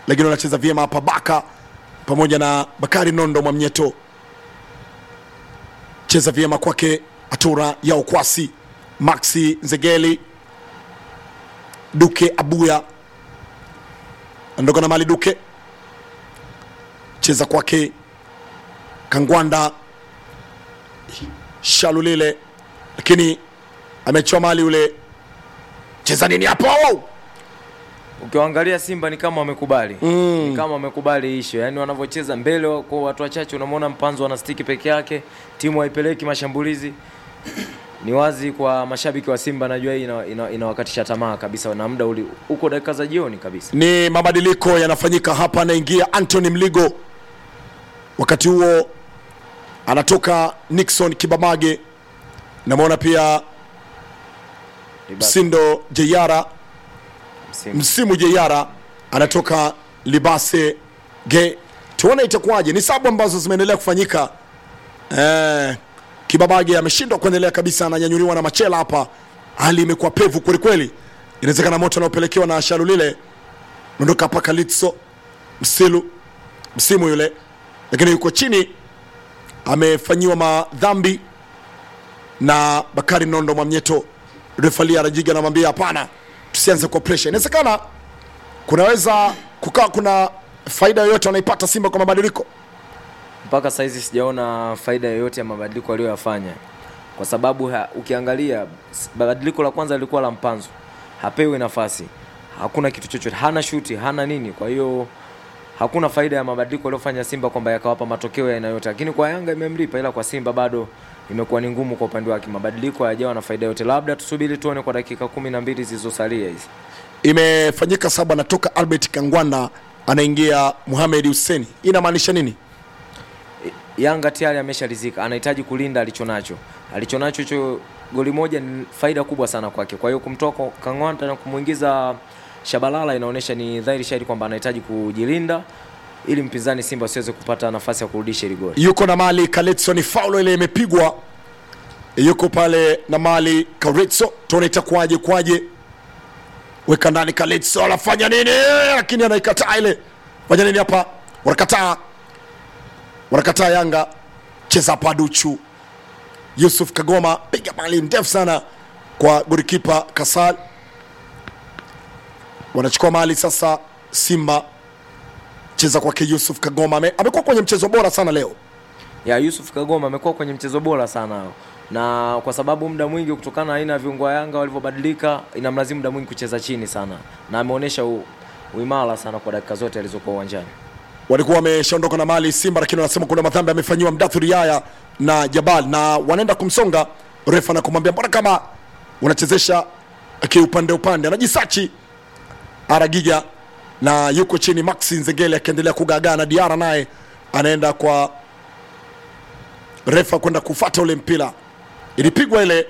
lakini wanacheza vyema hapa Baka pamoja na Bakari Nondo Mwamnyeto, cheza vyema kwake Atura ya Ukwasi, Maxi Nzegeli, Duke Abuya ondoka na mali Duke, cheza kwake Kangwanda Shalulile, lakini amechoa mali ule, cheza nini hapo? Ukiwaangalia Simba ni kama wamekubali mm. ni kama wamekubali isho, yaani wanavyocheza mbele kwa watu wachache, unamwona Mpanzo ana stiki peke yake, timu haipeleki mashambulizi. Ni wazi kwa mashabiki wa Simba, najua hii ina- ina- inawakatisha tamaa kabisa, na muda uli uko dakika za jioni kabisa. ni mabadiliko yanafanyika hapa. Anaingia Anthony Mligo, wakati huo anatoka Nixon Kibamage, namwona pia Libaki, Msindo Jeyara, msimu. msimu Jeyara anatoka Libase Ge. Tuone itakuwaje. Ni sabu ambazo zimeendelea kufanyika. Eh, Kibabage ameshindwa kuendelea kabisa, ananyanyuliwa na Machela hapa. Hali imekuwa pevu kwelikweli, inawezekana moto anaopelekewa na Shalulile ondoka hapa Kalitso Msilu msimu yule, lakini yuko chini, amefanyiwa madhambi na Bakari Nondo Mwamnyeto. Refali Arajiga anamwambia hapana, tusianze kwa pressure. Inawezekana kunaweza kukaa kuna faida yoyote wanaipata Simba kwa mabadiliko. mpaka saizi sijaona faida yoyote ya mabadiliko aliyoyafanya, kwa sababu ha, ukiangalia s- badiliko la kwanza lilikuwa la Mpanzo, hapewi nafasi, hakuna kitu chochote, hana shuti, hana nini. Kwa hiyo hakuna faida ya mabadiliko aliyofanya Simba kwamba yakawapa matokeo ya aina yote, lakini kwa Yanga imemlipa, ila kwa Simba bado imekuwa ni ngumu kwa upande wake. Mabadiliko hayajawa na faida yote, labda tusubiri tuone kwa dakika kumi na mbili zilizosalia hizi. Imefanyika saba, anatoka Albert Kangwanda, anaingia Mohamed Hussein. Inamaanisha nini? Yanga tayari ameshalizika, anahitaji kulinda alichonacho. Alichonacho hicho goli moja ni faida kubwa sana kwake. Kwa hiyo kumtoa kwa Kangwanda na kumwingiza Shabalala inaonyesha ni dhahiri shahidi kwamba anahitaji kujilinda ili mpinzani Simba asiweze kupata nafasi ya kurudisha ile goli. yuko na mali Kaletso, ni faulo ile imepigwa, yuko pale na mali Karetso, tuone itakuwaje kwaje. Weka ndani Kaletso, anafanya nini? Lakini anaikataa ile. Fanya nini hapa? Wanakataa, wanakataa Yanga. Cheza hapa Duchu Yusuf Kagoma, piga mali ndefu sana kwa golikipa Kasal. Wanachukua mali sasa Simba, cheza kwake Yusuf Kagoma, ame- amekuwa kwenye mchezo bora sana leo. Ya Yusuf Kagoma amekuwa kwenye mchezo bora sana na kwa sababu muda mwingi kutokana na aina ya viungo wa Yanga walivyobadilika, inamlazimu muda mwingi kucheza chini sana, na ameonyesha u- uimara sana kwa dakika zote alizokuwa uwanjani. walikuwa wameshaondoka na mali Simba, lakini wanasema kuna madhambi amefanyiwa Mdathuri Yaya na Jabal, na wanaenda kumsonga refa na kumwambia mbona kama unachezesha kiupande upande. Anajisachi Aragiga na yuko chini Maxi Nzengeli akiendelea kugagaa na Diara naye anaenda kwa refa kwenda kufata ule mpira, ilipigwa ile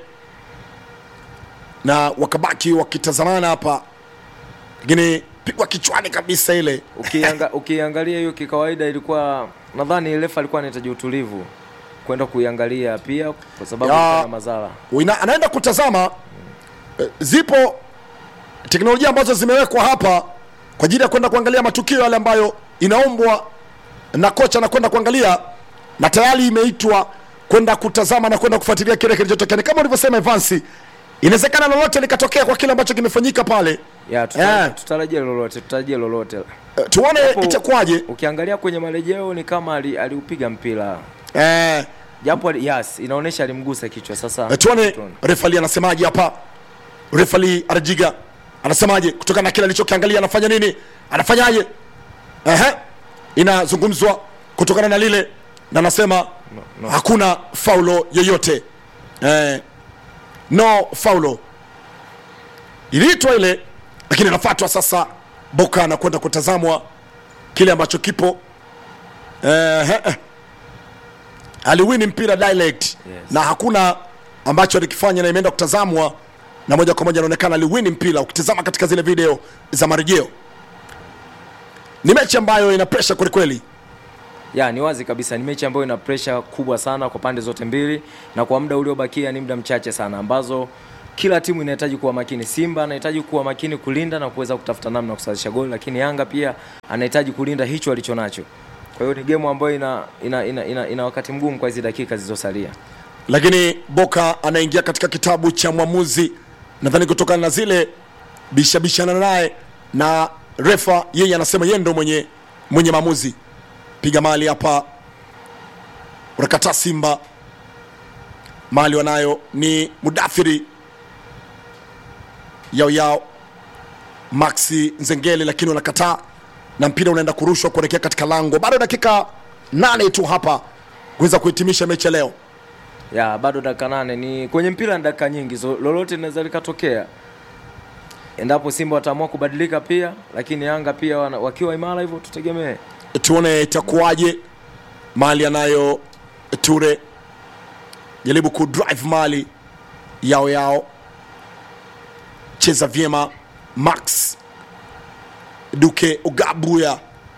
na wakabaki wakitazamana hapa, lakini pigwa kichwani kabisa ile Ukianga, ukiangalia hiyo kikawaida ilikuwa nadhani refa alikuwa anahitaji utulivu kwenda kuiangalia pia kwa sababu Ya. ilikuwa na madhara. Uina, anaenda kutazama eh, zipo teknolojia ambazo zimewekwa hapa kwa ajili ya kwenda kuangalia matukio yale ambayo inaombwa na kocha na kwenda kuangalia, na tayari imeitwa kwenda kutazama na kwenda kufuatilia kile kilichotokea. Ni kama ulivyosema Evansi, inawezekana lolote likatokea kwa kile ambacho kimefanyika pale. Ya, tuta, Eh. tutarajia lolote, tutarajia lolote. Eh, Tuone Hapo- itakuwaje. Ukiangalia kwenye marejeo ni kama ali- aliupiga mpira Eh, japo ali- yes, inaonyesha alimgusa kichwa. Sasa Eh, tuone tuone. refali anasemaje hapa. Refali Arajiga anasemaje kutokana na kile alichokiangalia, anafanya nini, anafanyaje? Ehe, inazungumzwa kutokana na lile, na anasema no. hakuna faulo yoyote eh, no faulo iliitwa ile, lakini anafatwa sasa. Boka anakwenda kutazamwa kile ambacho kipo eh, eh, aliwini mpira direct Yes. na hakuna ambacho alikifanya na imeenda kutazamwa na moja kwa moja anaonekana aliwini mpira. Ukitazama katika zile video za marejeo, ni mechi ambayo ina pressure kwelikweli. ya ni wazi kabisa ni mechi ambayo ina pressure kubwa sana kwa pande zote mbili, na kwa muda uliobakia ni muda mchache sana ambazo kila timu inahitaji kuwa makini. Simba anahitaji kuwa makini kulinda na kuweza kutafuta namna ya kusawazisha goli, lakini Yanga pia anahitaji kulinda hicho alichonacho. Kwa hiyo ni game ambayo ina, ina, ina, ina, ina wakati mgumu kwa hizi dakika zilizosalia. lakini Boka anaingia katika kitabu cha mwamuzi, nadhani kutokana na zile bishabishana naye na refa, yeye anasema yeye ndo mwenye mwenye maamuzi. Piga mali hapa, unakataa Simba mali wanayo ni Mudathiri yao yao Maxi Nzengeli, lakini wanakataa na mpira unaenda kurushwa kuelekea katika lango. Bado dakika nane tu hapa kuweza kuhitimisha mechi ya leo. ya bado dakika nane ni kwenye mpira ni dakika nyingi so, lolote linaweza likatokea endapo Simba wataamua kubadilika pia, lakini Yanga pia wana, wakiwa imara hivyo tutegemee. tuone itakuwaje. Mali anayo Ture, jaribu kudrive mali yao yao, cheza vyema. Max Duke Ugabuya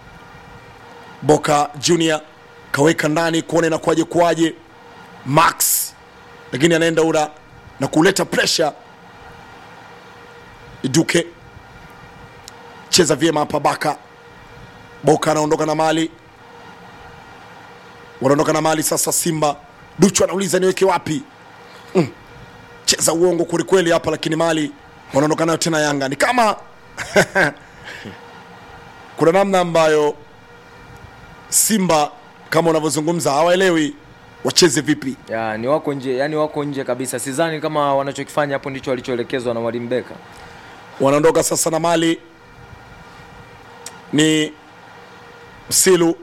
Boka Junior kaweka ndani kuona inakuwaje kuwaje. Max lakini anaenda ura na kuleta pressure. Duke cheza vyema hapa Baka Boka anaondoka na mali, wanaondoka na mali sasa. Simba Duchu anauliza niweke wapi? mm. Cheza uongo kwelikweli hapa, lakini mali wanaondoka nayo tena. Yanga ni kama kuna namna ambayo Simba kama unavyozungumza hawaelewi wacheze vipi. Ya, ni wako nje, yani wako nje kabisa. Sidhani kama wanachokifanya hapo ndicho walichoelekezwa na Mwalimu Beka. Wanaondoka sasa na mali ni Msilu.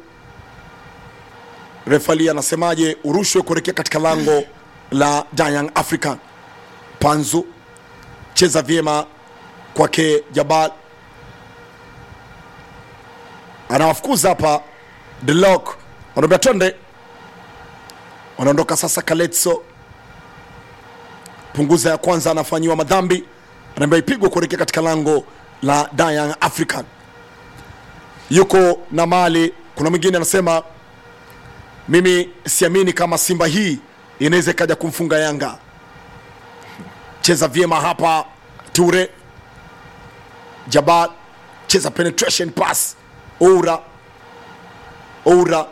Refali anasemaje? Urushwe kuelekea katika lango la Young African. Panzu cheza vyema kwake Jabal, anawafukuza hapa Delok, wanaambia twende. Wanaondoka sasa, Kaletso punguza ya kwanza, anafanyiwa madhambi, anaambia ipigwe kuelekea katika lango la Young African. Yuko na mali. Kuna mwingine anasema mimi siamini kama Simba hii inaweza ikaja kumfunga Yanga. Cheza vyema hapa Ture Jabal, cheza penetration pass. Oura Oura,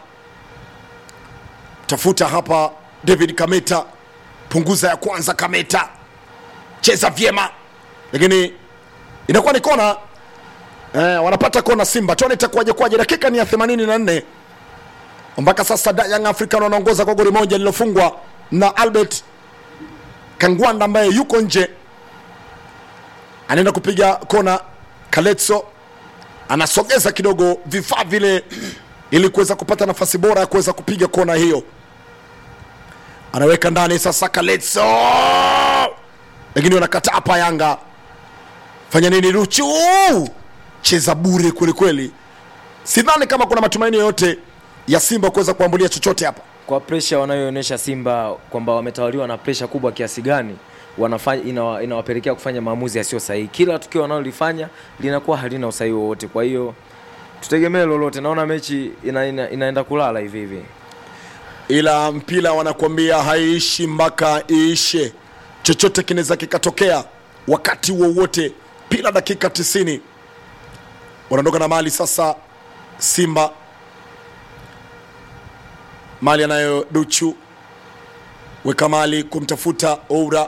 tafuta hapa David Kameta, punguza ya kwanza. Kameta cheza vyema, lakini inakuwa ni kona eh, wanapata kona Simba. Tuone itakuwaje kwaje. Dakika ni ya 84 mpaka sasa Young African wanaongoza kwa goli moja lililofungwa na Albert Kangwanda ambaye yuko nje, anaenda kupiga kona. Kaletso anasogeza kidogo vifaa vile ili kuweza kupata nafasi bora ya kuweza kupiga kona hiyo, anaweka ndani sasa Kaletso, lakini wanakataa hapa. Yanga fanya nini? Luchu cheza bure kwelikweli. Sidhani kama kuna matumaini yoyote ya Simba kuweza kuambulia chochote hapa. Kwa presha wanayoonyesha Simba kwamba wametawaliwa na presha kubwa kiasi gani, wanafanya inawa, inawapelekea kufanya maamuzi yasiyo sahihi. Kila tukio wanalolifanya linakuwa halina usahihi wowote. Kwa hiyo tutegemee lolote. Naona mechi ina, ina, inaenda kulala hivi hivi. ila mpira wanakuambia haiishi mpaka iishe. Chochote kinaweza kikatokea wakati wowote. Pila dakika 90 wanaondoka na mali sasa. Simba mali anayo Duchu, weka mali kumtafuta Oura,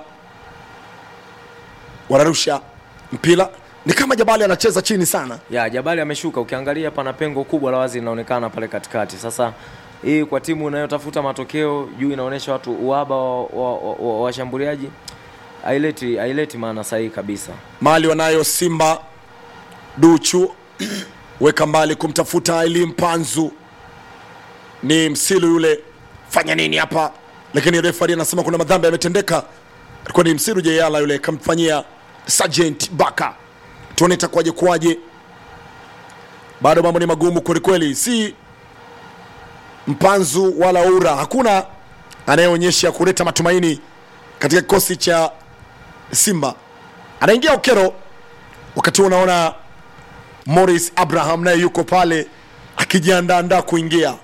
wanarusha mpira, ni kama Jabali anacheza chini sana. Ya Jabali ameshuka, ukiangalia pana pengo kubwa la wazi linaonekana pale katikati. Sasa hii kwa timu inayotafuta matokeo juu inaonyesha watu uhaba wa washambuliaji wa, wa, washambuliaji. haileti haileti maana sahihi kabisa. mali wanayo Simba. Duchu weka mbali kumtafuta Eli Mpanzu, ni Msilu yule, fanya nini hapa? Lakini refari anasema kuna madhambi yametendeka. Alikuwa ni Msilu Jeyala yule, kamfanyia Sergeant Baka. Tuone itakuwaje kuwaje. Bado mambo ni magumu kwelikweli, si Mpanzu wala Ura, hakuna anayeonyesha kuleta matumaini katika kikosi cha Simba. Anaingia Okero, wakati huo unaona Morris Abraham naye yuko pale akijiandaandaa kuingia.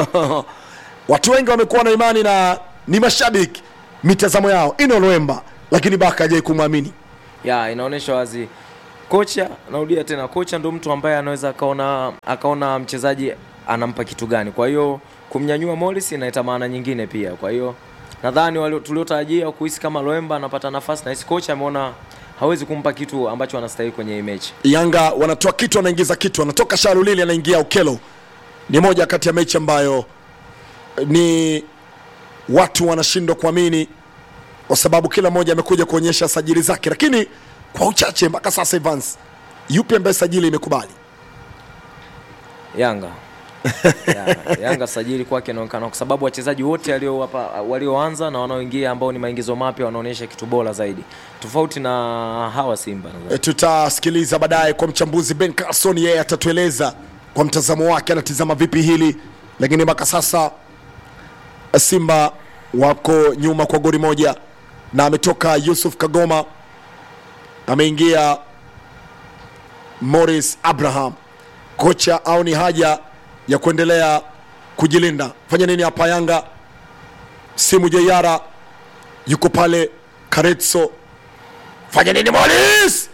Watu wengi wamekuwa na imani na ni mashabiki mitazamo yao. Ino Lwemba lakini baka hajai kumwamini ya inaonyesha wazi kocha narudia tena kocha ndo mtu ambaye anaweza akaona akaona mchezaji anampa kitu gani kwa hiyo kumnyanyua Morris inaita maana nyingine pia kwa hiyo nadhani walio- tuliotarajia kuhisi kama Loemba anapata nafasi na hisi kocha ameona hawezi kumpa kitu ambacho anastahili kwenye hii mechi yanga wanatoa kitu anaingiza kitu anatoka sharulili anaingia ukelo ni moja kati ya mechi ambayo eh, ni watu wanashindwa kuamini kwa sababu kila mmoja amekuja kuonyesha sajili zake lakini kwa uchache mpaka sasa Evans yupi ambaye sajili imekubali Yanga ya, Yanga sajili kwake inaonekana kwa sababu wachezaji wote waliowapa walioanza na wanaoingia ambao ni maingizo mapya wanaonyesha kitu bora zaidi tofauti na hawa Simba nadhani. E, tutasikiliza baadaye kwa mchambuzi Ben Carson, yeye atatueleza kwa mtazamo wake anatizama vipi hili, lakini mpaka sasa Simba wako nyuma kwa goli moja, na ametoka Yusuf Kagoma, ameingia Morris Abraham. Kocha au ni haja ya kuendelea kujilinda? Fanya nini hapa Yanga? Simu Jeyara yuko pale, Karetso fanya nini Morris?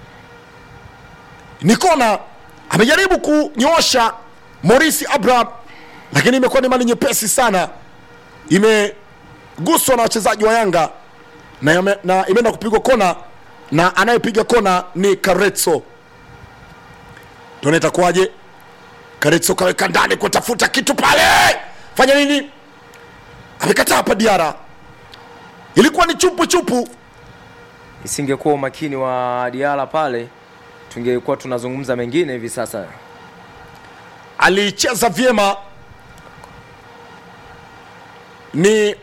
Nikona amejaribu kunyoosha Morris Abraham, lakini imekuwa ni mali nyepesi sana, imeguswa na wachezaji wa Yanga na, yame- na imeenda kupigwa kona, na anayepiga kona ni Karetso. Tuone itakuwaje. Karetso kaweka ndani kutafuta kitu pale, fanya nini? Amekataa hapa Diara, ilikuwa ni chupu chupu Isingekuwa umakini wa Diala pale tungekuwa tunazungumza mengine hivi sasa. alicheza vyema ni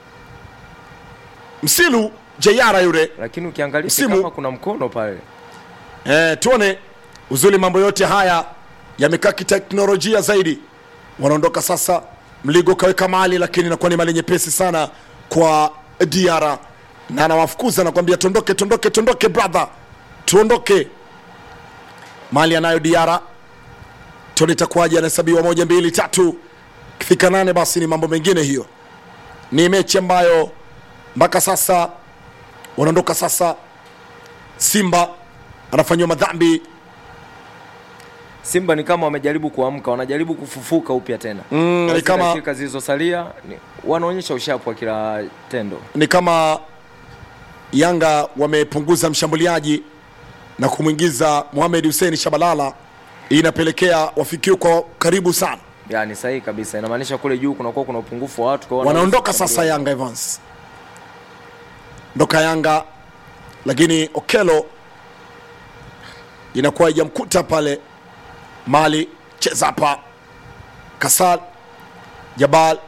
msilu jeyara yule Lakini ukiangalia si Msimu- kama kuna mkono pale. e, tuone uzuri mambo yote haya yamekaa kiteknolojia zaidi wanaondoka sasa mligo kaweka mali lakini inakuwa ni mali nyepesi sana kwa diara na anawafukuza nakwambia tondoke tondoke tondoke brother tuondoke mali anayo diara tuone itakuwaje anahesabiwa moja mbili tatu kifika nane basi ni mambo mengine hiyo ni mechi ambayo mpaka sasa wanaondoka sasa simba anafanyiwa madhambi Simba ni kama wamejaribu kuamka, wanajaribu kufufuka upya tena. Mm, Kwa ni zile kama- dakika zilizosalia ni- wanaonyesha ushapu wa kila tendo. ni kama Yanga wamepunguza mshambuliaji na kumwingiza Mohamed Hussein Shabalala, hii inapelekea wafikiwe kwa karibu sana. Yaani sahihi kabisa. Inamaanisha kule juu kunakuwa kuna upungufu wa watu kwa hiyo Wanaondoka wanaweza sasa Yanga Evans, ndoka Yanga, lakini Okelo inakuwa haijamkuta pale. Mali cheza hapa, Kasal Jabal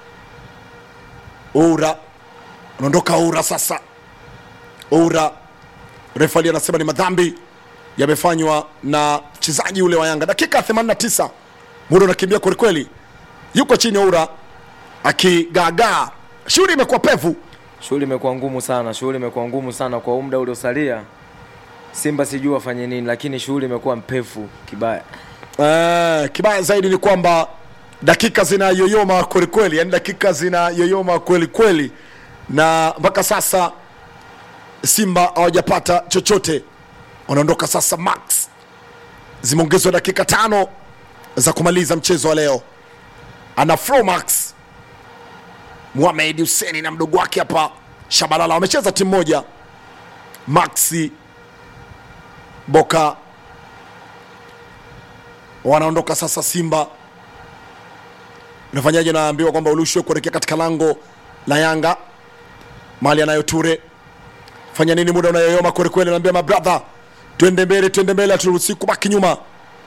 Oura anaondoka Oura sasa. Oura refali anasema ni madhambi yamefanywa na mchezaji ule wa Yanga. Dakika 89 muda unakimbia kwelikweli, yuko chini Oura akigaagaa. Shughuli imekuwa pevu. Shughuli imekuwa ngumu sana, shughuli imekuwa ngumu sana kwa muda uliosalia. Simba sijui wafanye nini, lakini shughuli imekuwa mpevu kibaya. Eh, kibaya zaidi ni kwamba dakika zinayoyoma kwelikweli, yani dakika zinayoyoma kweli kweli, na mpaka sasa Simba hawajapata chochote. Wanaondoka sasa Max, zimeongezwa dakika tano za kumaliza mchezo wa leo. Ana Fro Max Mohamed Hussein na mdogo wake hapa Shabalala wamecheza timu moja. Maxi Boka wanaondoka sasa Simba. Unafanyaje? Naambiwa kwamba urushwe kuelekea katika lango la Yanga, mali anayo Ture. Fanya nini? Muda unayoyoma kweli kweli, naambia mabradha, twende mbele, twende mbele, haturuhusi kubaki nyuma.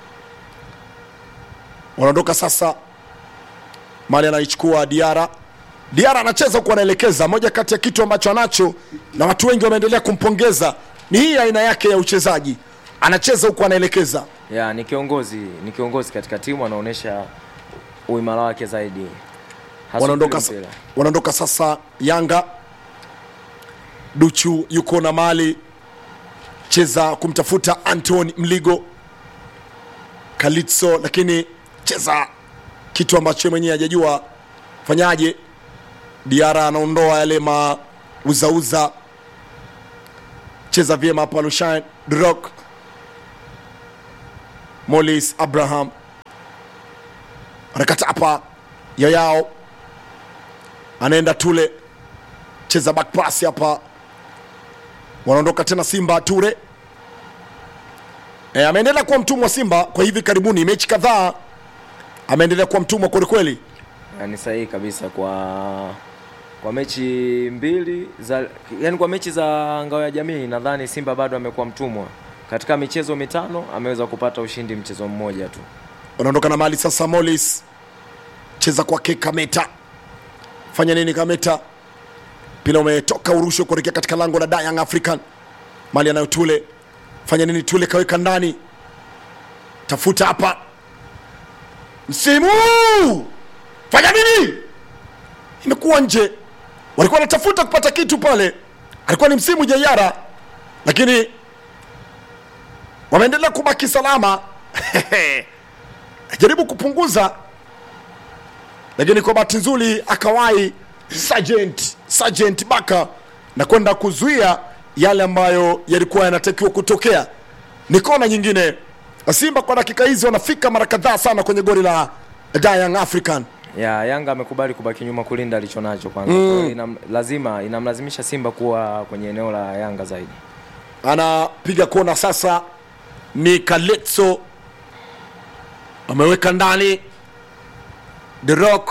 Wanaondoka sasa, mali anaichukua Diara. Diara anacheza huku anaelekeza, moja kati ya kitu ambacho anacho na watu wengi wameendelea kumpongeza ni hii aina yake ya uchezaji, anacheza huku anaelekeza. Ya, ni kiongozi, ni kiongozi katika timu anaonyesha uimara wake zaidi. Hasa wanaondoka, mpira. wanaondoka sasa Yanga. Duchu yuko na mali cheza kumtafuta Anton Mligo Kalitso, lakini cheza kitu ambacho yeye mwenyewe hajajua fanyaje. Diara anaondoa yale mauzauza cheza vyema hapa Lushain Rock Molis Abraham anakata hapa Yayao anaenda Tule cheza back pass hapa, wanaondoka tena Simba Ture e, ameendelea kuwa mtumwa wa Simba kwa hivi karibuni, mechi kadhaa ameendelea kuwa mtumwa kwelikweli. ni sahihi kabisa kwa kwa mechi mbili za yani kwa mechi za ngao ya jamii nadhani Simba bado amekuwa mtumwa. Katika michezo mitano ameweza kupata ushindi mchezo mmoja tu. Wanaondoka na mali sasa, Molis cheza kwake Kameta, fanya nini Kameta? Mpira umetoka urushwe kuelekea katika lango la Young African, mali anayo Tule, fanya nini Tule? Kaweka ndani, tafuta hapa, msimu fanya nini? Imekuwa nje, walikuwa wanatafuta kupata kitu pale, alikuwa ni msimu Jayara, lakini wameendelea kubaki salama jaribu kupunguza, lakini kwa bahati nzuri akawahi Sergeant Sergeant Baka na kwenda kuzuia yale ambayo yalikuwa yanatakiwa kutokea. Ni kona nyingine. Simba kwa dakika hizi wanafika mara kadhaa sana kwenye goli la Young African. Ya Yanga amekubali kubaki nyuma kulinda alichonacho kwanza. Kwa hiyo inam, lazima inamlazimisha Simba kuwa kwenye eneo la Yanga zaidi. Anapiga kona sasa, ni Kaletso ameweka ndani The Rock,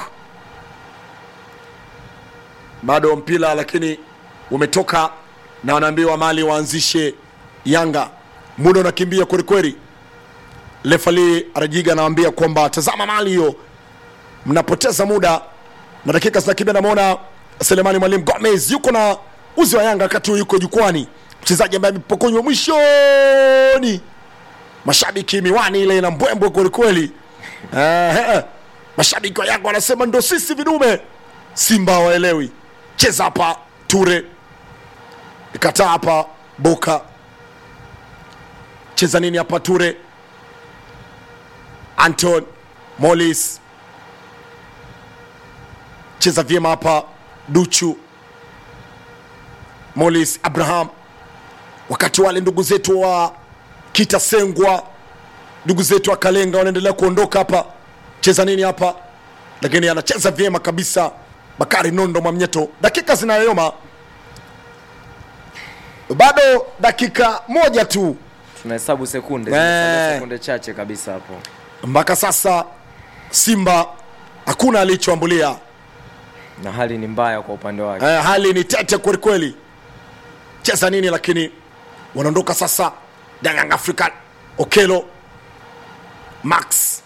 bado mpira lakini umetoka na wanaambiwa mali waanzishe Yanga. Muda unakimbia kwelikweli. Lefali Arajiga anawaambia kwamba tazama mali hiyo, mnapoteza muda na dakika zinakimbia. Namwona Selemani Mwalimu Gomez yuko na uzi wa Yanga wakati huu yuko jukwani, mchezaji ambaye amepokonywa mwishoni mashabiki miwani ile ina mbwembwe kwelikweli. Ehe, mashabiki wa Yanga wanasema ndo sisi vidume. Simba hawaelewi. Cheza hapa Ture, kataa hapa Boka, cheza nini hapa Ture, Anton Molis, cheza vyema hapa Duchu, Molis Abraham, wakati wale ndugu zetu wa Kitasengwa, ndugu zetu wa Kalenga wanaendelea kuondoka hapa. Cheza nini hapa, lakini anacheza vyema kabisa Bakari Nondo Mwamnyeto. Dakika zinayoyoma, bado dakika moja tu Tunahesabu sekunde, Eh. zimesalia sekunde chache kabisa hapo. mpaka sasa. Simba hakuna alichoambulia. Na hali ni mbaya kwa upande wake. Eh, hali ni tete kwelikweli. Cheza nini lakini wanaondoka sasa. Young African Okelo Max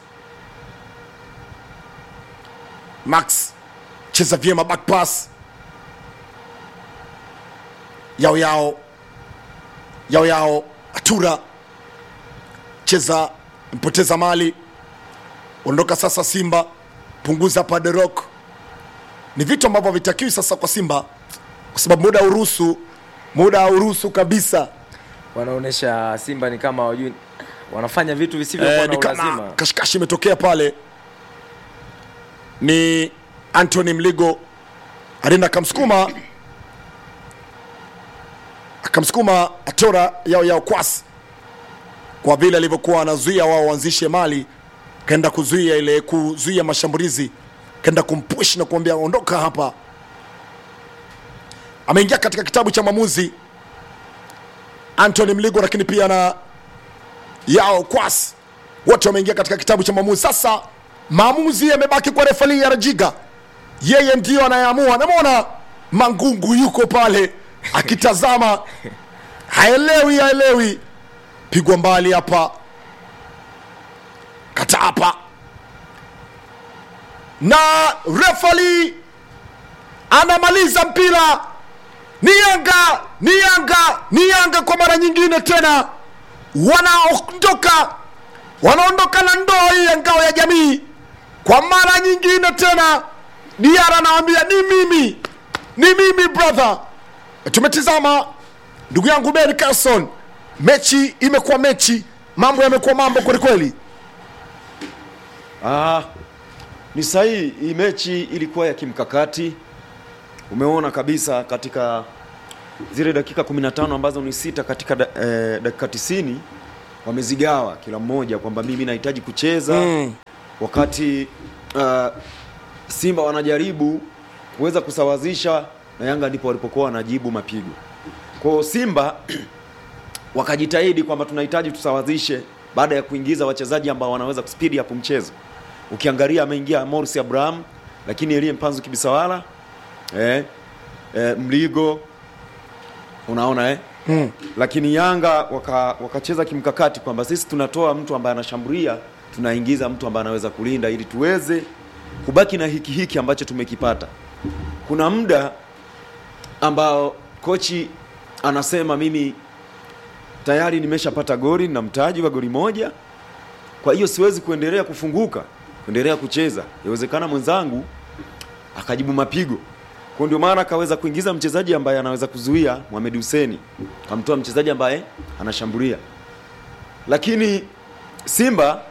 Max cheza vyema back pass yao yao yao yao Atura cheza mpoteza mali ondoka sasa. Simba punguza hapa The Rock ni vitu ambavyo havitakiwi sasa kwa Simba kwa sababu muda uruhusu, muda uruhusu kabisa. Wanaonesha Simba ni kama wajui wanafanya vitu visivyokuwa Eh, na ni kama ulazima. kashikashi imetokea pale. Ni Anthony Mligo alienda akamsukuma akamsukuma Atora yao yao kwasi, kwa vile alivyokuwa anazuia wao waanzishe mali, kaenda kuzuia ile kuzuia mashambulizi, kaenda kumpush na kuambia ondoka hapa. Ameingia katika kitabu cha maamuzi Anthony Mligo, lakini pia na yao kwas wote wameingia katika kitabu cha maamuzi. Sasa maamuzi yamebaki kwa refali ya Rajiga, yeye ndio anayeamua. Namwona Mangungu yuko pale akitazama, haelewi haelewi, pigwa mbali hapa, kata hapa, na refali anamaliza mpira. Ni Yanga, ni Yanga, ni Yanga kwa mara nyingine tena wanaondoka wanaondoka na ndoo hii ya ngao ya jamii kwa mara nyingine tena. Diara anawambia ni mimi, ni mimi brother. Tumetizama ndugu yangu Ben Carson, mechi imekuwa mechi, mambo yamekuwa mambo kwelikweli. Ah, ni sahihi. Hii mechi ilikuwa ya kimkakati. Umeona kabisa katika zile dakika 15 ambazo ni sita katika da, eh, dakika 90 wamezigawa kila mmoja kwamba mimi nahitaji kucheza Mm. wakati uh, Simba wanajaribu kuweza kusawazisha na Yanga ndipo walipokuwa wanajibu mapigo. Kwa hiyo Simba wakajitahidi kwamba tunahitaji tusawazishe baada ya kuingiza wachezaji ambao wanaweza kuspeed up mchezo. Ukiangalia ameingia Morris Abraham, lakini Elie Mpanzu Kibisawala eh, eh, Mligo unaona eh? Mm. lakini Yanga waka, wakacheza kimkakati kwamba sisi tunatoa mtu ambaye anashambulia, tunaingiza mtu ambaye anaweza kulinda ili tuweze kubaki na hiki hiki ambacho tumekipata. Kuna muda ambao kochi anasema mimi tayari nimeshapata goli na mtaji wa goli moja, kwa hiyo siwezi kuendelea kufunguka, kuendelea kucheza. Yawezekana mwenzangu akajibu mapigo kwa ndio maana akaweza kuingiza mchezaji ambaye anaweza kuzuia Mohamed Hussein, kamtoa mchezaji ambaye anashambulia. Lakini Simba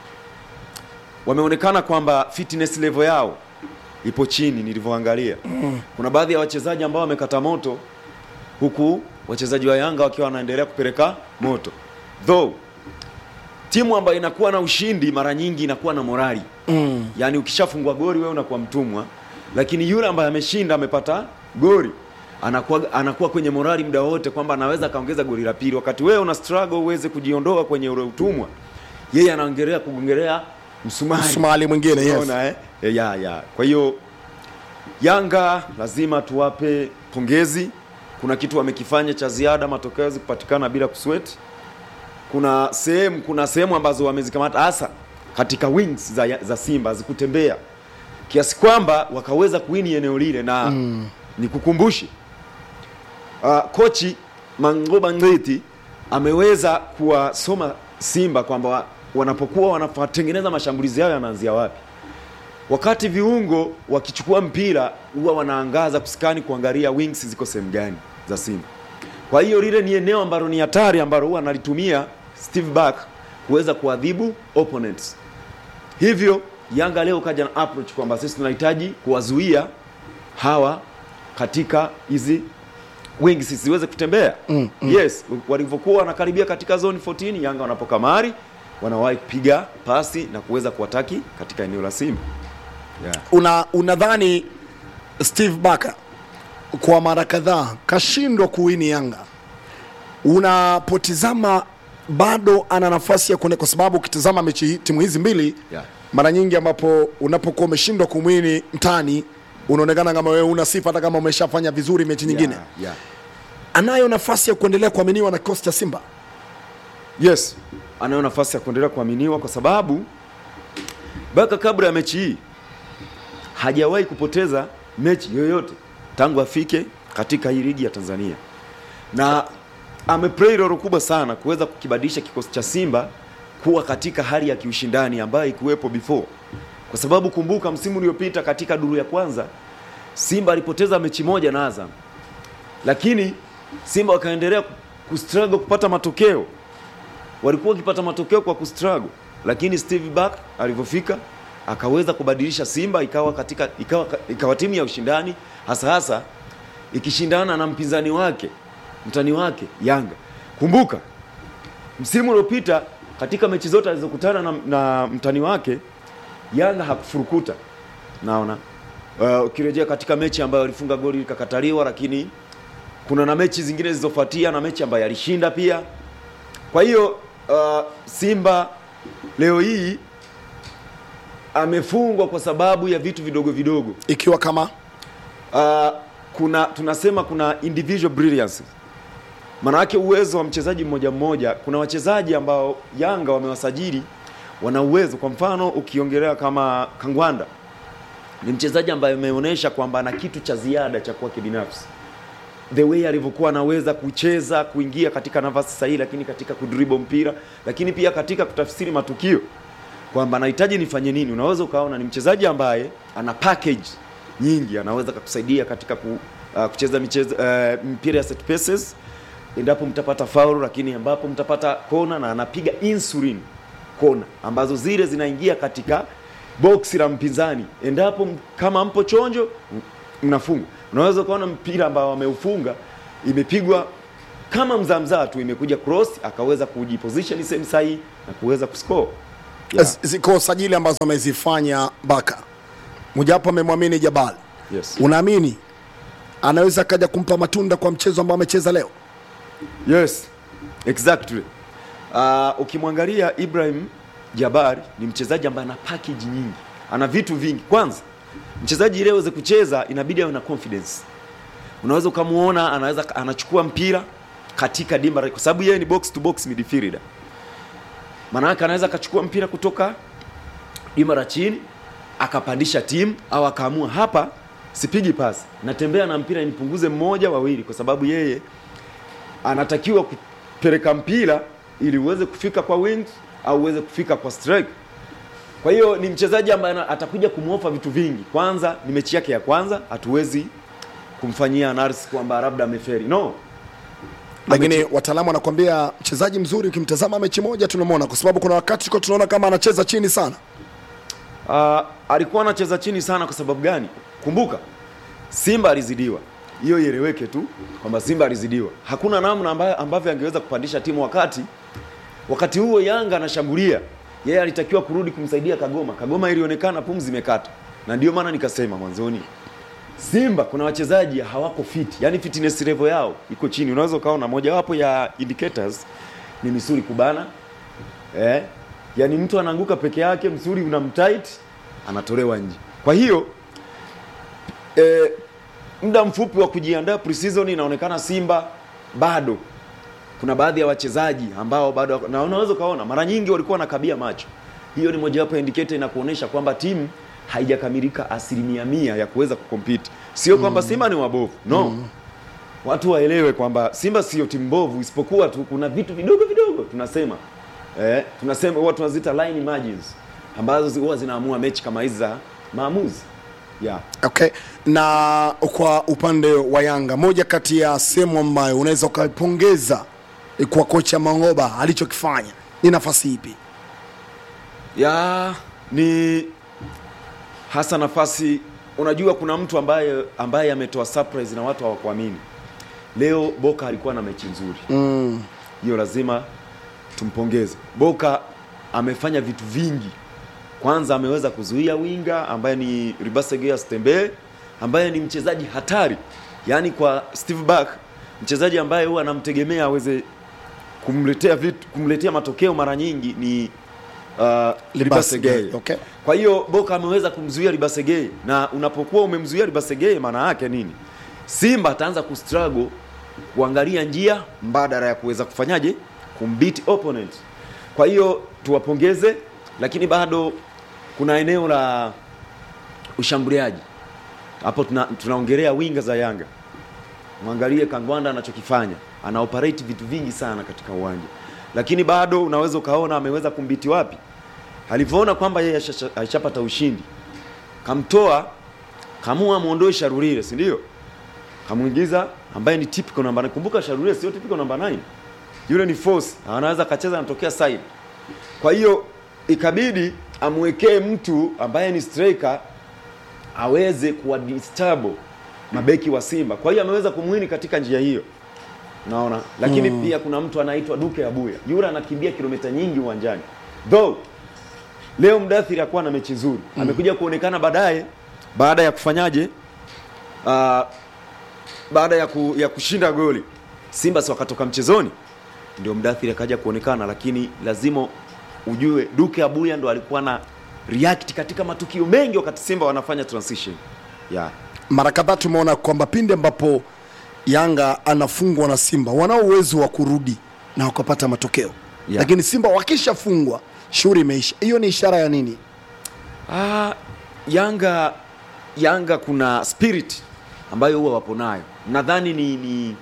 wameonekana kwamba fitness level yao ipo chini nilivyoangalia. Kuna baadhi ya wachezaji ambao wamekata moto huku wachezaji wa Yanga wakiwa wanaendelea kupeleka moto. Though timu ambayo inakuwa na ushindi mara nyingi inakuwa na morali Mm. yaani ukishafungwa goli wewe unakuwa mtumwa, lakini yule ambaye ameshinda amepata goli anakuwa, anakuwa kwenye morali muda wote kwamba anaweza akaongeza goli la pili, wakati wewe una struggle uweze kujiondoa kwenye ule utumwa, yeye anaongelea kugongelea msumari Msumali mwingine yes. Unaona, eh? Eh, ya, ya. Kwa hiyo Yanga lazima tuwape pongezi. Kuna kitu wamekifanya cha ziada, matokeo yaweze kupatikana bila kusweti. Kuna sehemu kuna sehemu ambazo wamezikamata hasa katika wings za, za Simba zikutembea kiasi kwamba wakaweza kuwini eneo lile na mm. nikukumbushe uh, kochi Mangoba Ngeti ameweza kuwasoma Simba kwamba wa- wanapokuwa wanatengeneza mashambulizi yao yanaanzia wapi. Wakati viungo wakichukua mpira huwa wanaangaza kuskani kuangalia wings ziko sehemu gani za Simba. Kwa hiyo lile ni eneo ambalo ni hatari ambalo huwa analitumia Steve Barker kuweza kuadhibu opponents. Hivyo Yanga leo kaja na approach kwamba sisi tunahitaji kuwazuia hawa katika hizi wings zisiweze kutembea. Mm, Yes, walivyokuwa wanakaribia katika zone 14 Yanga wanapokamari wanawahi kupiga pasi na kuweza kuwataki katika eneo la Simba. Yeah. una unadhani Steve Barker kwa mara kadhaa kashindwa kuwini Yanga, unapotizama bado ana nafasi ya kuone, kwa sababu ukitizama mechi hii- timu hizi mbili Yeah. mara nyingi ambapo unapokuwa umeshindwa kumwini mtani unaonekana kama wewe una sifa hata kama umeshafanya vizuri mechi nyingine. Yeah, yeah. Anayo nafasi ya kuendelea kuaminiwa na kikosi cha Simba. Yes, anayo nafasi ya kuendelea kuaminiwa kwa sababu Baka kabla ya mechi hii hajawahi kupoteza mechi yoyote tangu afike katika hii ligi ya Tanzania, na ameplay role kubwa sana kuweza kukibadilisha kikosi cha Simba kuwa katika hali ya kiushindani ambayo ikuwepo before, kwa sababu kumbuka, msimu uliopita katika duru ya kwanza Simba alipoteza mechi moja na Azam, lakini Simba wakaendelea kustruggle kupata matokeo walikuwa wakipata matokeo kwa kustruggle, lakini Steve Barker alivyofika akaweza kubadilisha Simba ikawa katika ikawa, ikawa timu ya ushindani hasa hasa ikishindana na mpinzani wake mtani wake Yanga. Kumbuka msimu uliopita katika mechi zote alizokutana na, na mtani wake Yanga hakufurukuta, naona uh, ukirejea katika mechi ambayo alifunga goli likakataliwa, lakini kuna na mechi zingine zilizofuatia na mechi ambayo alishinda pia. Kwa hiyo uh, Simba leo hii amefungwa kwa sababu ya vitu vidogo vidogo. Ikiwa kama Uh, kuna tunasema kuna individual brilliance, maana yake uwezo wa mchezaji mmoja mmoja. Kuna wachezaji ambao Yanga wamewasajili wana uwezo. Kwa mfano ukiongelea kama Kangwanda ni mchezaji ambaye ameonyesha kwamba ana kitu cha ziada cha kwake binafsi the way alivyokuwa anaweza kucheza kuingia katika nafasi sahihi, lakini katika kudribble mpira, lakini pia katika kutafsiri matukio kwamba anahitaji nifanye nini. Unaweza ukaona ni mchezaji ambaye ana package nyingi, anaweza kukusaidia katika ku, uh, kucheza michezo uh, mpira ya set pieces endapo mtapata faulu, lakini ambapo mtapata kona na anapiga insulin kona ambazo zile zinaingia katika boksi la mpinzani, endapo m- kama mpo chonjo m- mnafunga. Unaweza ukaona mpira ambao ameufunga imepigwa kama mzamzaa tu, imekuja cross akaweza kujiposition sehemu sahihi na kuweza kuscore. Yeah. Z- ziko sajili ambazo amezifanya Baka, mojawapo amemwamini Jabal. Yes. Unaamini anaweza akaja kumpa matunda kwa mchezo ambao amecheza leo? Yes, exactly. Uh, ukimwangalia Ibrahim Jabari ni mchezaji ambaye ana package nyingi, ana vitu vingi. Kwanza mchezaji ili aweze kucheza inabidi awe na confidence. Unaweza ukamuona anaweza anachukua mpira katika dimba la- kwa sababu yeye ni box to box midfielder. Maana yake anaweza akachukua mpira kutoka dimba la chini akapandisha timu au akaamua hapa sipigi pasi, natembea na mpira nipunguze mmoja wawili, kwa sababu yeye anatakiwa kupeleka mpira ili uweze kufika kwa wings au uweze kufika kwa strike. Kwa hiyo ni mchezaji ambaye ana- atakuja kumwofa vitu vingi. Kwanza ni mechi yake ya kwanza, hatuwezi kumfanyia analysis kwamba labda ameferi. No, Lakini wataalamu wanakuambia mchezaji mzuri ukimtazama mechi moja tunamwona, kwa sababu kuna wakati tulikuwa tunaona kama anacheza chini sana. uh, alikuwa anacheza chini sana. Kwa sababu gani? Kumbuka Simba alizidiwa, hiyo ieleweke tu kwamba Simba alizidiwa. Hakuna namna ambayo ambavyo angeweza kupandisha timu wakati wakati huo Yanga anashambulia, yeye alitakiwa kurudi kumsaidia Kagoma. Kagoma ilionekana pumzi imekata, na ndio maana nikasema mwanzoni Simba kuna wachezaji hawako fit, yani fitness level yao iko chini. Unaweza ukaona mojawapo ya indicators ni misuli kubana eh, yani mtu anaanguka peke yake, msuli unamtight, anatolewa nje. Kwa hiyo eh, muda mfupi wa kujiandaa pre-season inaonekana Simba bado kuna baadhi ya wachezaji ambao bado na unaweza ukaona mara nyingi walikuwa wanakabia macho. Hiyo ni mojawapo ya indicator inakuonyesha kwamba timu haijakamilika asilimia mia ya kuweza kukompiti. Sio kwamba Simba ni wabovu, no. Watu waelewe kwamba Simba sio timu mbovu, isipokuwa tu kuna vitu vidogo vidogo tunasema eh, tunasema huwa tunazita line margins ambazo zi- huwa zinaamua mechi kama hizi za maamuzi yeah. Okay, na kwa upande wa Yanga, moja kati ya sehemu ambayo unaweza ukaipongeza kwa kocha Mangoba alichokifanya ni nafasi ipi? ya ni hasa nafasi unajua kuna mtu ambaye ambaye ametoa surprise na watu hawakuamini leo boka alikuwa na mechi nzuri hiyo lazima tumpongeze boka amefanya vitu vingi kwanza ameweza kuzuia winga ambaye ni ribasegea stembee ambaye ni mchezaji hatari yaani kwa steve back mchezaji ambaye huwa anamtegemea aweze kumletea vitu kumletea matokeo mara nyingi ni uh, Libasegeye. Okay. Kwa hiyo Boka ameweza kumzuia Libasegeye, na unapokuwa umemzuia Libasegeye, maana yake nini? Simba ataanza kustruggle kuangalia njia mbadala ya kuweza kufanyaje kumbeat opponent. Kwa hiyo tuwapongeze, lakini bado kuna eneo la ushambuliaji hapo, tuna, tunaongelea winga za Yanga. Mwangalie Kangwanda anachokifanya, ana operate vitu vingi sana katika uwanja, lakini bado unaweza ukaona ameweza kumbiti wapi, alivyoona kwamba yeye ashasha- ashapata ushindi, kamtoa kamua muondoe Sharurire, si ndio? Kamwingiza ambaye ni typical namba 9. Kumbuka Sharurire sio typical namba 9, yule ni force, anaweza akacheza anatokea side. Kwa hiyo ikabidi amwekee mtu ambaye ni striker aweze kuwadisturb mabeki wa Simba. Kwa hiyo ameweza kumwini katika njia hiyo, naona lakini pia kuna mtu anaitwa Duke Abuya, yule anakimbia kilomita nyingi uwanjani though leo Mdathiri hakuwa na mechi nzuri, amekuja kuonekana baadaye baada ya kufanyaje, uh, baada ya, ku, ya kushinda goli Simba si wakatoka mchezoni, ndio Mdathiri akaja kuonekana, lakini lazima ujue Duke Abuya ndo alikuwa na react katika matukio mengi wakati Simba wanafanya transition yeah. Mara kadhaa tumeona kwamba pindi ambapo Yanga anafungwa na Simba wanao uwezo wa kurudi na wakapata matokeo Yeah. lakini Simba wakishafungwa shughuli imeisha. Hiyo ni ishara ya nini? Ah, Yanga Yanga kuna spirit ambayo huwa wapo nayo, nadhani ni, ni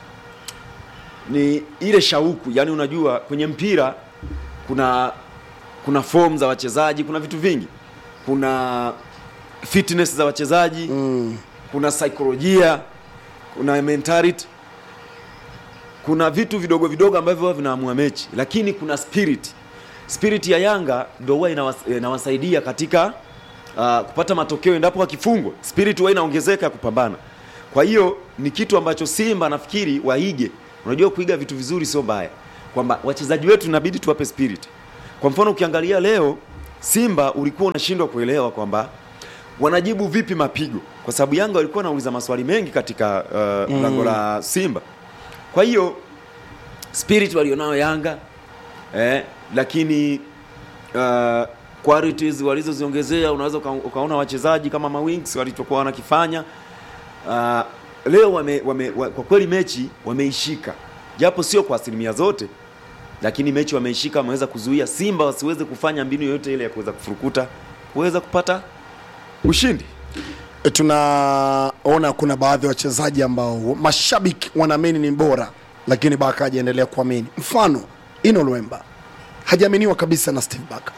ni ile shauku. Yani unajua kwenye mpira kuna kuna form za wachezaji, kuna vitu vingi, kuna fitness za wachezaji mm. kuna saikolojia, kuna mentality kuna vitu vidogo vidogo ambavyo huwa vinaamua mechi, lakini kuna spirit. Spirit ya Yanga ndio huwa inawas- inawasaidia katika uh, kupata matokeo endapo wakifungwa, spirit huwa inaongezeka ya kupambana. Kwa hiyo ni kitu ambacho Simba nafikiri waige. Unajua kuiga vitu vizuri sio mbaya, kwamba wachezaji wetu inabidi tuwape spirit. Kwa mfano ukiangalia leo Simba ulikuwa unashindwa kuelewa kwamba wanajibu vipi mapigo, kwa sababu Yanga walikuwa wanauliza maswali mengi katika uh, lango la Simba. Kwa hiyo spirit walionao Yanga eh, lakini uh, qualities walizoziongezea unaweza uka, ukaona wachezaji kama mawings walichokuwa wanakifanya uh, leo wame, wame, wa, kwa kweli mechi wameishika japo sio kwa asilimia zote lakini mechi wameishika wameweza kuzuia Simba wasiweze kufanya mbinu yoyote ile ya kuweza kufurukuta kuweza kupata ushindi E, tunaona kuna baadhi ya wachezaji ambao mashabiki wanaamini ni bora, lakini Baka hajaendelea kuamini. Mfano Ino Lwemba hajaaminiwa kabisa na Steve Baka.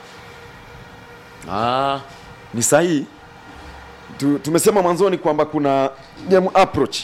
Ah, ni sahihi. Tu, tumesema mwanzoni kwamba kuna game approach.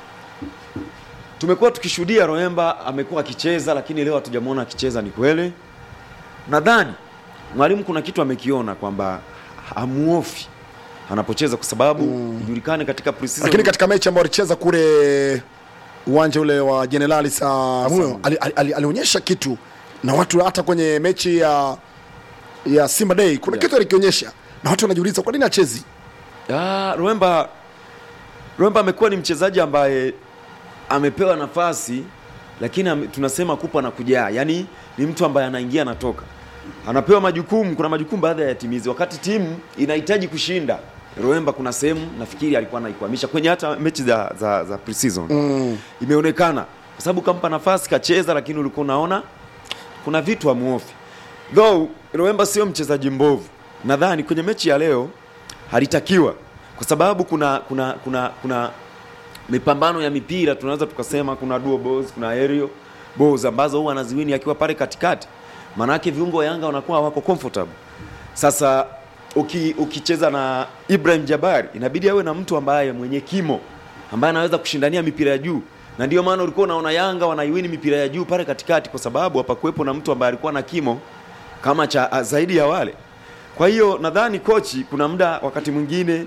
Tumekuwa tukishuhudia Roemba amekuwa akicheza, lakini leo hatujamwona akicheza. Ni kweli, nadhani mwalimu kuna kitu amekiona kwamba hamuofi anapocheza, kwa sababu ijulikane katika pre-season Lakini katika mechi ambayo alicheza kule uwanja ule wa Jenerali Samuyo ali- ali- ali- alionyesha kitu, na watu hata kwenye mechi ya ya Simba Day kuna Yeah. kitu alikionyesha, na watu wanajiuliza kwa nini achezi. Ah, Ruemba Ruemba amekuwa ni mchezaji ambaye amepewa nafasi lakini ame, tunasema kupa na kujaa, yaani ni mtu ambaye anaingia anatoka, anapewa majukumu. Kuna majukumu baadhi ya yatimizi, wakati timu inahitaji kushinda. Ruemba kuna sehemu nafikiri alikuwa anaikwamisha kwenye hata mechi za, za, za pre-season mm. Imeonekana kwa sababu kampa nafasi kacheza, lakini ulikuwa unaona kuna vitu hamuofi. Though Ruemba sio mchezaji mbovu, nadhani kwenye mechi ya leo halitakiwa kwa sababu kuna kuna kuna kuna mipambano ya mipira tunaweza tukasema kuna dual balls, kuna aerial balls ambazo huwa anaziwini akiwa pale katikati, maanake viungo wa Yanga wanakuwa wako comfortable. Sasa uki, ukicheza na Ibrahim Jabari inabidi awe na mtu ambaye mwenye kimo ambaye anaweza kushindania mipira ya juu, na ndio maana ulikuwa unaona Yanga wanaiwini mipira ya juu pale katikati, kwa sababu hapakuwepo na mtu ambaye alikuwa na kimo kama cha a, zaidi ya wale. Kwa hiyo nadhani kochi, kuna muda wakati mwingine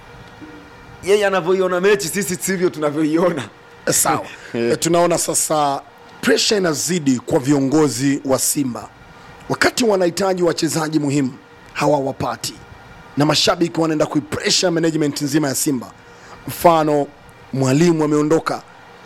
yeye anavyoiona mechi, sisi sivyo tunavyoiona. Sawa. E, tunaona sasa presha inazidi kwa viongozi wa Simba wakati wanahitaji wachezaji muhimu hawawapati, na mashabiki wanaenda kuipresha management nzima ya Simba. Mfano, mwalimu ameondoka,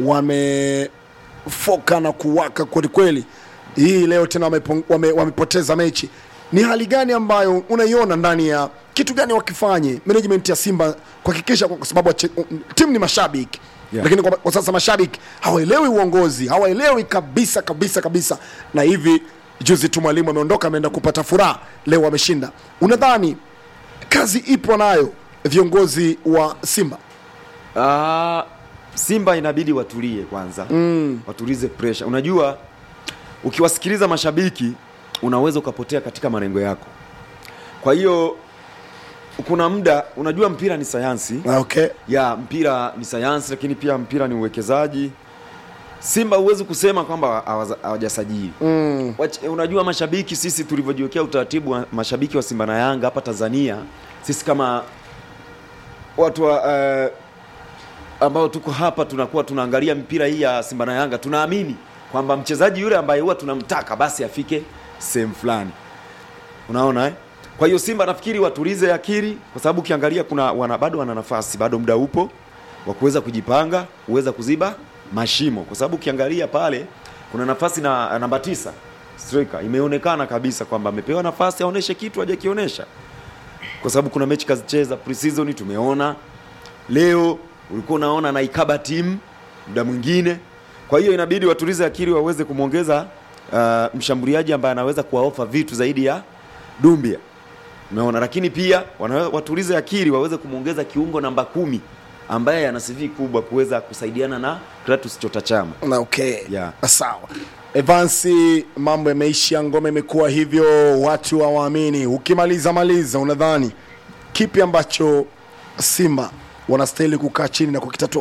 wamefoka na kuwaka kwelikweli. Hii leo tena wamepong- wame, wamepoteza mechi. Ni hali gani ambayo unaiona ndani ya kitu gani wakifanye management ya Simba kuhakikisha, kwa sababu wache- timu ni mashabiki Yeah. lakini kwa, kwa sasa mashabiki hawaelewi uongozi, hawaelewi kabisa kabisa kabisa, na hivi juzi tu mwalimu ameondoka, ameenda kupata furaha, leo wameshinda. Unadhani kazi ipo nayo viongozi wa Simba? Ah, Simba inabidi watulie kwanza mm. watulize pressure. Unajua, ukiwasikiliza mashabiki unaweza ukapotea katika malengo yako. Kwa hiyo kuna muda, unajua mpira ni sayansi Ah, Okay. ya mpira ni sayansi, lakini pia mpira ni uwekezaji. Simba huwezi kusema kwamba hawaza- hawajasajili mm. Unajua mashabiki, sisi tulivyojiwekea utaratibu wa mashabiki wa Simba na Yanga hapa Tanzania, sisi kama watu wa eh, ambao tuko hapa tunakuwa tunaangalia mpira hii ya Simba na Yanga, tunaamini kwamba mchezaji yule ambaye huwa tunamtaka basi afike sehemu fulani, unaona eh? Kwa hiyo Simba nafikiri watulize akili, kwa sababu ukiangalia kuna wana, bado wana nafasi, bado muda upo wa kuweza kujipanga, kuweza kuziba mashimo, kwa sababu ukiangalia pale kuna nafasi na namba tisa striker, imeonekana kabisa kwamba amepewa nafasi aoneshe kitu hajakionyesha, kwa sababu kuna mechi kazicheza pre-season, tumeona leo ulikuwa unaona naikaba timu muda mwingine. Kwa hiyo inabidi watulize akili waweze kumwongeza uh, mshambuliaji ambaye anaweza kuwaofa vitu zaidi ya Dumbia, umeona. Lakini pia wana- watulize akili waweze kumwongeza kiungo namba kumi ambaye ana CV kubwa kuweza kusaidiana na Kratos Chota Chama. Na okay. Yeah. Sawa. Evansi, mambo yameisha, ngome imekuwa hivyo, watu hawaamini. Ukimaliza maliza, unadhani kipi ambacho Simba wanastahili kukaa chini na kukitatua?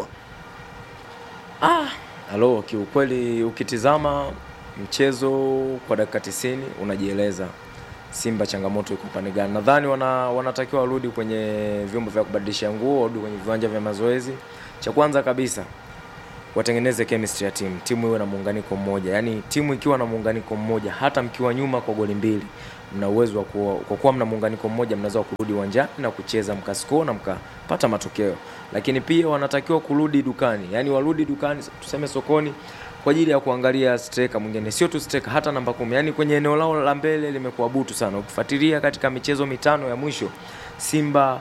Halo, kiukweli ukitizama mchezo kwa dakika 90 unajieleza Simba changamoto iko upande gani. Nadhani wana, wanatakiwa warudi kwenye vyombo vya kubadilisha nguo, warudi kwenye viwanja vya mazoezi, cha kwanza kabisa watengeneze chemistry ya timu, timu iwe na muunganiko mmoja. Yaani timu ikiwa na muunganiko mmoja, hata mkiwa nyuma kwa goli mbili, mna uwezo wa kuwa, kwa kuwa mna muunganiko mmoja, mnaweza kurudi uwanjani na kucheza mkascore na mkapata matokeo. Lakini pia wanatakiwa kurudi dukani, yaani warudi dukani, tuseme sokoni kwa ajili ya kuangalia striker mwingine, sio tu striker, hata namba kumi. Yaani kwenye eneo lao la mbele limekuwa butu sana. Ukifuatilia katika michezo mitano ya mwisho, Simba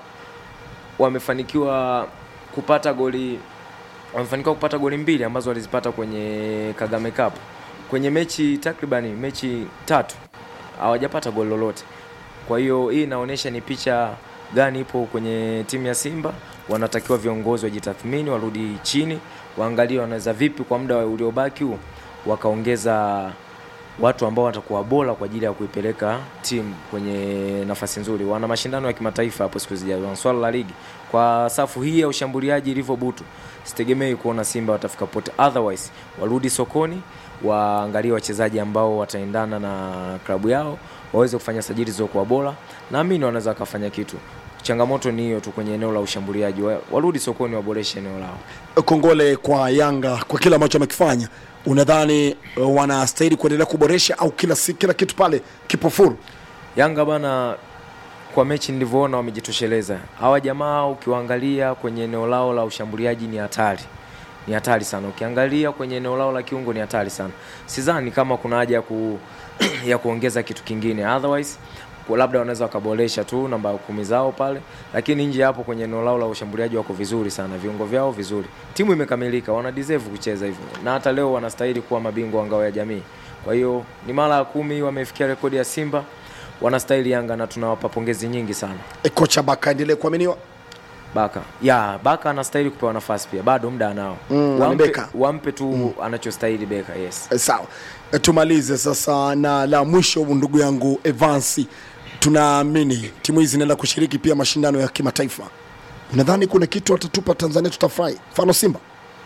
wamefanikiwa kupata goli wamefanikiwa kupata goli mbili ambazo walizipata kwenye Kagame Cup. Kwenye mechi takribani mechi tatu hawajapata goli lolote. Kwa hiyo hii inaonyesha ni picha gani ipo kwenye timu ya Simba. Wanatakiwa viongozi wajitathmini, warudi chini, waangalie wanaweza vipi kwa muda uliobaki huu wakaongeza watu ambao watakuwa bora kwa ajili ya kuipeleka timu kwenye nafasi nzuri. Wana mashindano ya kimataifa hapo siku zijazo, wana swala la ligi. Kwa safu hii ya ushambuliaji ilivyo butu, sitegemei kuona Simba watafika pote. Otherwise warudi sokoni, waangalie wachezaji ambao wataendana na klabu yao, waweze kufanya sajili zilizokuwa bora. Naamini wanaweza wakafanya kitu. Changamoto ni hiyo tu kwenye eneo la ushambuliaji, Wa- warudi sokoni, waboreshe eneo lao. Kongole kwa Yanga kwa kile ambacho wamekifanya. Unadhani uh, wanastahili kuendelea kuboresha au kila, si, kila kitu pale kipo full? Yanga bana, kwa mechi nilivyoona wamejitosheleza. Hawa jamaa ukiwaangalia kwenye eneo lao la ushambuliaji ni hatari, ni hatari sana. Ukiangalia kwenye eneo lao la kiungo ni hatari sana. Sidhani kama kuna haja ya, ku, ya kuongeza kitu kingine, otherwise kwa labda wanaweza wakaboresha tu namba kumi zao pale, lakini nje hapo kwenye eneo lao la ushambuliaji wako vizuri sana, viungo vyao vizuri, timu imekamilika, wana deserve kucheza hivyo, na hata leo wanastahili kuwa mabingwa wa ngao ya jamii. Kwa hiyo ni mara ya kumi wamefikia rekodi ya Simba, wanastahili Yanga na tunawapa pongezi nyingi sana. E, kocha Baka aendelee kuaminiwa. Baka ya Baka anastahili kupewa nafasi pia, bado muda anao. Mm, wampe, Beka. wampe tu anachostahili Beka, yes. E, sawa e, tumalize sasa na la mwisho, ndugu yangu Evansi, tunaamini timu hizi zinaenda kushiriki pia mashindano ya kimataifa. Unadhani kuna kitu watatupa Tanzania tutafurahi? Mfano Simba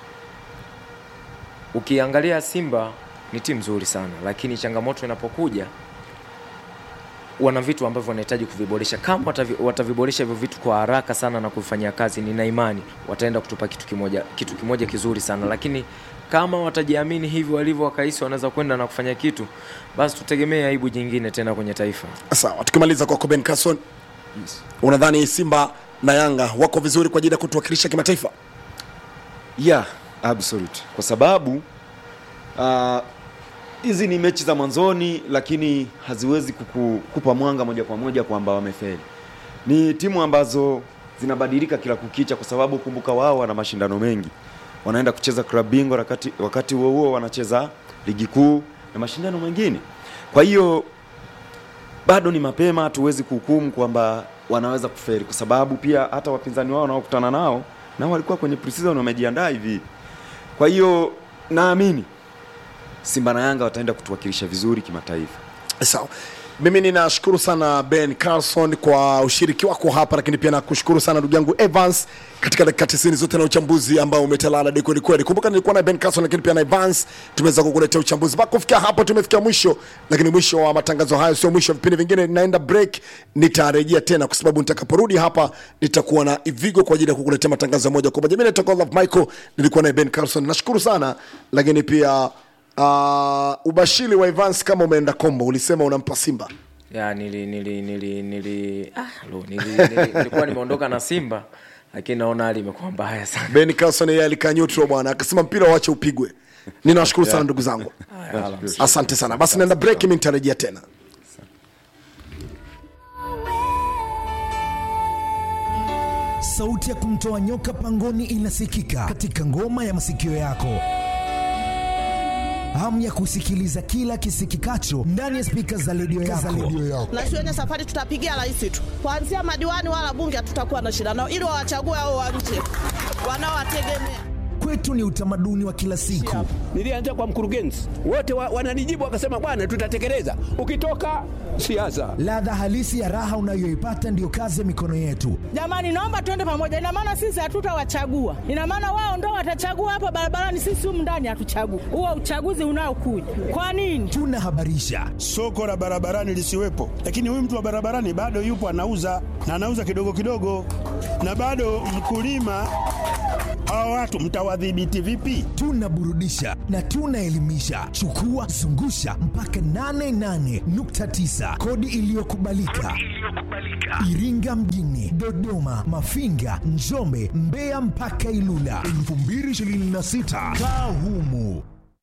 Ukiangalia Simba ni timu nzuri sana, lakini changamoto inapokuja wana vitu ambavyo wanahitaji kuviboresha. Kama watavi, wataviboresha hivyo vitu kwa haraka sana na kuvifanyia kazi, nina imani wataenda kutupa kitu kimoja, kitu kimoja kizuri sana. Lakini kama watajiamini hivyo walivyo, wakahisi wanaweza kwenda na kufanya kitu, basi tutegemee aibu nyingine tena kwenye taifa. sawa. Tukimaliza kwako Ben Carson, unadhani Simba na Yanga wako vizuri kwa ajili ya kutuwakilisha kimataifa? yeah absolute kwa sababu ah, hizi ni mechi za mwanzoni lakini haziwezi kuku, kupa mwanga moja kwa moja kwamba wamefeli ni timu ambazo zinabadilika kila kukicha kwa sababu kumbuka wao wana mashindano mengi wanaenda kucheza klabu bingwa wakati wakati huo huo wanacheza ligi kuu na mashindano mengine kwa hiyo bado ni mapema hatuwezi kuhukumu kwamba wanaweza kuferi kwa sababu pia hata wapinzani wao wanaokutana nao nao walikuwa kwenye preseason wamejiandaa hivi kwa hiyo naamini Simba na Yanga wataenda kutuwakilisha vizuri kimataifa. Sawa, mimi ninashukuru sana Ben Carlson kwa ushiriki wako hapa, lakini pia nakushukuru sana ndugu yangu Evans katika dakika 90 zote na uchambuzi ambao umetalala de kweli kweli. Kumbuka nilikuwa na Ben Carlson, lakini pia na Evans, tumeweza kukuletea uchambuzi mpaka kufikia hapo. Tumefikia mwisho, lakini mwisho wa matangazo hayo sio mwisho wa vipindi vingine. Ninaenda break, nitarejea tena kwa sababu nitakaporudi hapa nitakuwa na Ivigo kwa ajili ya kukuletea matangazo ya moja kwa moja. Mimi naitwa Love Michael, nilikuwa na Ben Carlson. Nashukuru sana, lakini pia Uh, ubashiri wa Evans kama umeenda kombo, ulisema unampa Simba. ya nili nili nili nili ah, lo, nili, nili, nilikuwa nimeondoka na Simba lakini naona hali imekuwa mbaya sana. Ben Carlson yeye alikaa neutral bwana, akasema mpira waache upigwe. Ninawashukuru sana ndugu zangu, Haya, hala. asante sana. Basi naenda break, mimi nitarejea tena. Sauti ya kumtoa nyoka pangoni inasikika katika ngoma ya masikio yako. Hamu ya kusikiliza kila kisikikacho ndani ya spika za redio yako. na shuleni safari tutapigia rais tu, kuanzia madiwani wala bunge hatutakuwa na shida nao, ili wawachague hao wa nje wanaowategemea. Kwetu ni utamaduni wa kila siku. Nilianza kwa mkurugenzi, wote wa, wananijibu wakasema, bwana, tutatekeleza. Ukitoka siasa, Ladha halisi ya raha unayoipata ndiyo kazi ya mikono yetu. Jamani, naomba tuende pamoja. Ina maana sisi hatutawachagua, ina maana wao ndo watachagua hapa barabarani, sisi humu ndani hatuchagui. Huo uchaguzi unaokuja kwa nini? Tunahabarisha, soko la barabarani lisiwepo, lakini huyu mtu wa barabarani bado yupo anauza na anauza kidogo kidogo, na bado mkulima. Hawa watu mtawadhibiti vipi? tunaburudisha na tunaelimisha. Chukua zungusha mpaka 88.9 kodi iliyokubalika. Iringa mjini, Dodoma, Mafinga, Njombe, Mbeya mpaka Ilula 2026 kaa humu.